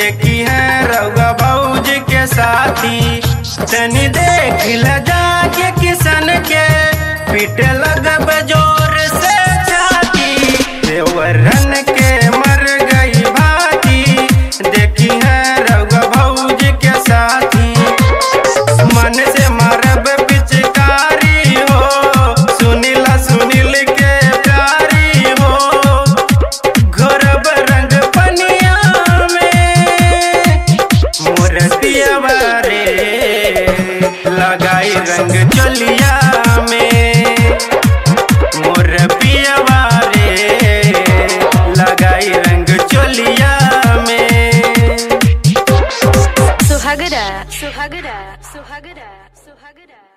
देखी है रउआ भौज के साथी तनी देख ल जाके किसन के पीटे लगब जोर से छाती देवरन के मर गई भाती देखी है रउआ भौज के साथी मन से मारब पिचकारी हो सुनीला सुनील के प्यारी हो घोरब रंग पनिया में मोर पियवा रे लगाई रंग चलिया में मोर पियवा रे लगाई रंग चलिया में सुहागरा सुहागरा सुहागरा सुहागरा